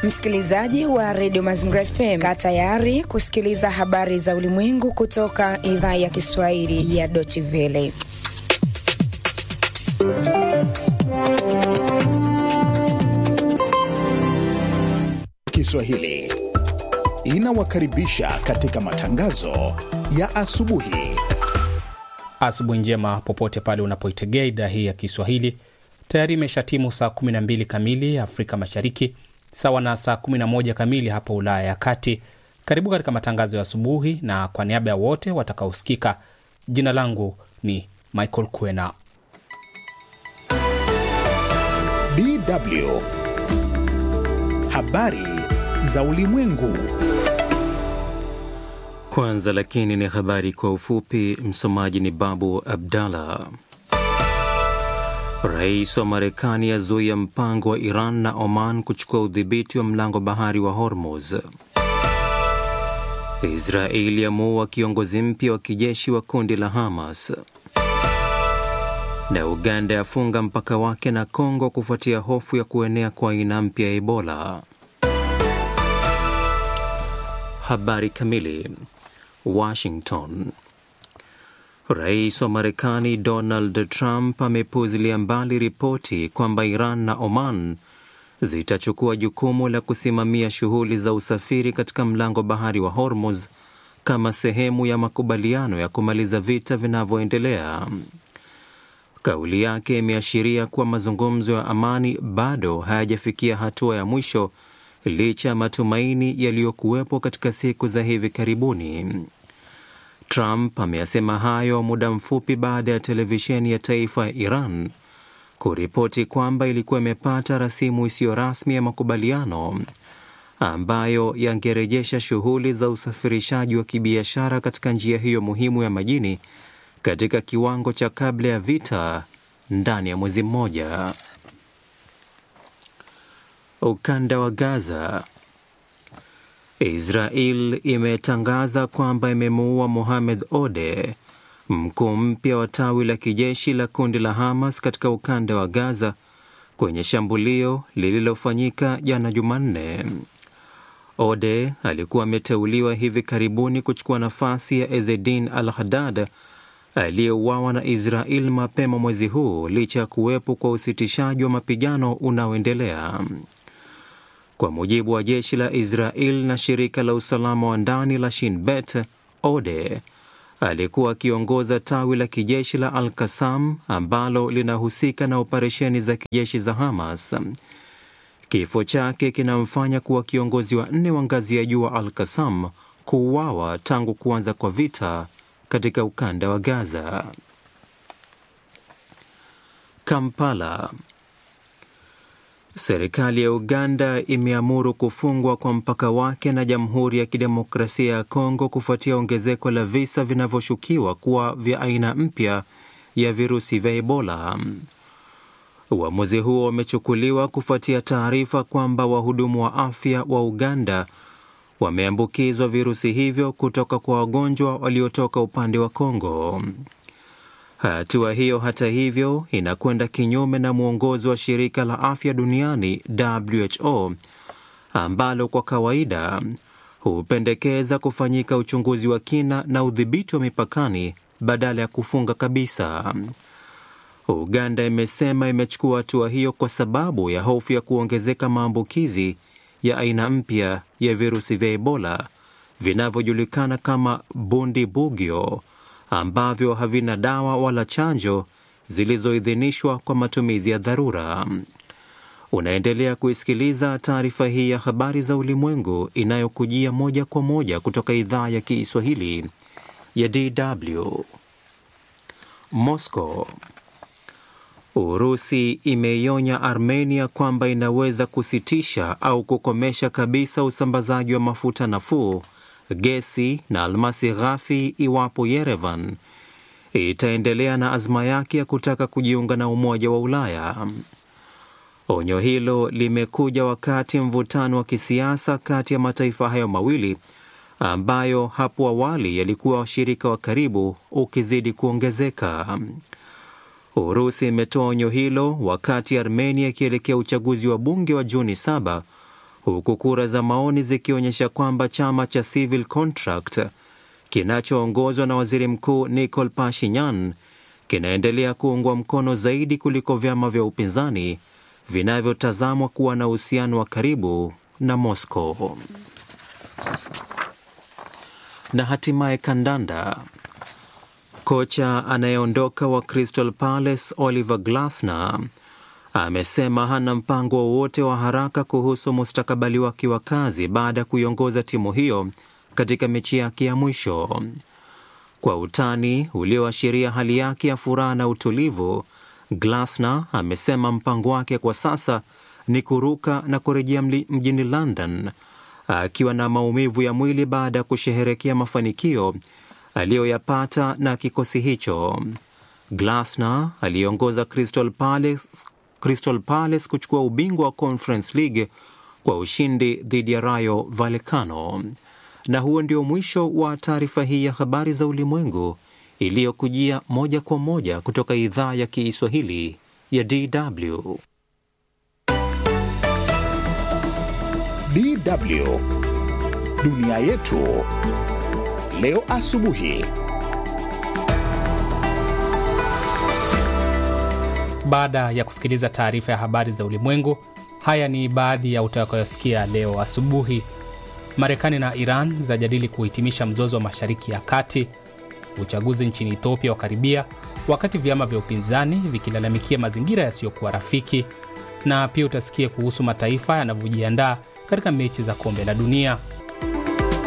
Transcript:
Msikilizaji wa redio Mazingira FM, kaa tayari kusikiliza habari za ulimwengu kutoka idhaa ya Kiswahili ya Deutsche Welle. Kiswahili inawakaribisha katika matangazo ya asubuhi. Asubuhi njema popote pale unapoitegea idhaa hii ya Kiswahili. Tayari imeshatimu saa 12 kamili Afrika Mashariki, sawa na saa 11 kamili hapa Ulaya ya Kati. Karibu katika matangazo ya asubuhi, na kwa niaba ya wote watakaosikika, jina langu ni Michael Kwena. DW habari za ulimwengu. Kwanza lakini ni habari kwa ufupi. Msomaji ni Babu Abdallah. Rais wa Marekani azuia mpango wa Iran na Oman kuchukua udhibiti wa mlango bahari wa Hormuz. Israeli yamuua kiongozi mpya wa kijeshi wa kundi la Hamas, na Uganda yafunga mpaka wake na Kongo kufuatia hofu ya kuenea kwa aina mpya ya Ebola. Habari kamili. Washington. Rais wa Marekani Donald Trump amepuzilia mbali ripoti kwamba Iran na Oman zitachukua jukumu la kusimamia shughuli za usafiri katika mlango bahari wa Hormuz kama sehemu ya makubaliano ya kumaliza vita vinavyoendelea. Kauli yake imeashiria kuwa mazungumzo ya amani bado hayajafikia hatua ya mwisho licha ya matumaini yaliyokuwepo katika siku za hivi karibuni. Trump ameyasema hayo muda mfupi baada ya televisheni ya taifa ya Iran kuripoti kwamba ilikuwa imepata rasimu isiyo rasmi ya makubaliano ambayo yangerejesha shughuli za usafirishaji wa kibiashara katika njia hiyo muhimu ya majini katika kiwango cha kabla ya vita ndani ya mwezi mmoja. Ukanda wa Gaza. Israel imetangaza kwamba imemuua Mohamed Ode, mkuu mpya wa tawi la kijeshi la kundi la Hamas katika ukanda wa Gaza kwenye shambulio lililofanyika jana Jumanne. Ode alikuwa ameteuliwa hivi karibuni kuchukua nafasi ya Ezedin al-Haddad aliyeuawa na Israel mapema mwezi huu licha ya kuwepo kwa usitishaji wa mapigano unaoendelea. Kwa mujibu wa jeshi la Israel na shirika la usalama wa ndani la Shin Bet, Ode alikuwa akiongoza tawi la kijeshi la Al Qassam ambalo linahusika na operesheni za kijeshi za Hamas. Kifo chake kinamfanya kuwa kiongozi wa nne wa ngazi ya juu wa Al Qassam kuuawa tangu kuanza kwa vita katika ukanda wa Gaza. Kampala. Serikali ya Uganda imeamuru kufungwa kwa mpaka wake na Jamhuri ya Kidemokrasia ya Kongo kufuatia ongezeko la visa vinavyoshukiwa kuwa vya aina mpya ya virusi vya Ebola. Uamuzi huo umechukuliwa kufuatia taarifa kwamba wahudumu wa afya wa Uganda wameambukizwa virusi hivyo kutoka kwa wagonjwa waliotoka upande wa Kongo. Hatua hiyo hata hivyo inakwenda kinyume na mwongozo wa shirika la afya duniani WHO ambalo kwa kawaida hupendekeza kufanyika uchunguzi wa kina na udhibiti wa mipakani badala ya kufunga kabisa. Uganda imesema imechukua hatua hiyo kwa sababu ya hofu ya kuongezeka maambukizi ya aina mpya ya virusi vya Ebola vinavyojulikana kama Bundibugyo ambavyo havina dawa wala chanjo zilizoidhinishwa kwa matumizi ya dharura. Unaendelea kuisikiliza taarifa hii ya habari za ulimwengu inayokujia moja kwa moja kutoka idhaa ya Kiswahili ya DW. Moscow. Urusi imeionya Armenia kwamba inaweza kusitisha au kukomesha kabisa usambazaji wa mafuta nafuu, gesi na almasi ghafi iwapo Yerevan itaendelea na azma yake ya kutaka kujiunga na Umoja wa Ulaya. Onyo hilo limekuja wakati mvutano wa kisiasa kati ya mataifa hayo mawili ambayo hapo awali yalikuwa washirika wa karibu ukizidi kuongezeka. Urusi imetoa onyo hilo wakati Armenia ikielekea uchaguzi wa bunge wa Juni saba huku kura za maoni zikionyesha kwamba chama cha Civil Contract kinachoongozwa na waziri mkuu Nikol Pashinyan kinaendelea kuungwa mkono zaidi kuliko vyama vya upinzani vinavyotazamwa kuwa na uhusiano wa karibu na Moscow. Na hatimaye kandanda. Kocha anayeondoka wa Crystal Palace Oliver Glasner amesema hana mpango wowote wa haraka kuhusu mustakabali wake wa kazi baada ya kuiongoza timu hiyo katika mechi yake ya mwisho. Kwa utani ulioashiria hali yake ya furaha na utulivu, Glasner amesema mpango wake kwa sasa ni kuruka na kurejea mjini London akiwa na maumivu ya mwili baada ya kusherehekea mafanikio aliyoyapata na kikosi hicho. Glasner aliongoza Crystal Palace, Crystal Palace kuchukua ubingwa wa Conference League kwa ushindi dhidi ya Rayo Vallecano. Na huo ndio mwisho wa taarifa hii ya habari za ulimwengu iliyokujia moja kwa moja kutoka idhaa ya Kiswahili ya DW. DW dunia yetu leo asubuhi. Baada ya kusikiliza taarifa ya habari za ulimwengu, haya ni baadhi ya utakayosikia leo asubuhi. Marekani na Iran zajadili kuhitimisha mzozo wa Mashariki ya Kati. Uchaguzi nchini Ethiopia wakaribia, wakati vyama vya upinzani vikilalamikia mazingira yasiyokuwa rafiki, na pia utasikia kuhusu mataifa yanavyojiandaa katika mechi za kombe la dunia.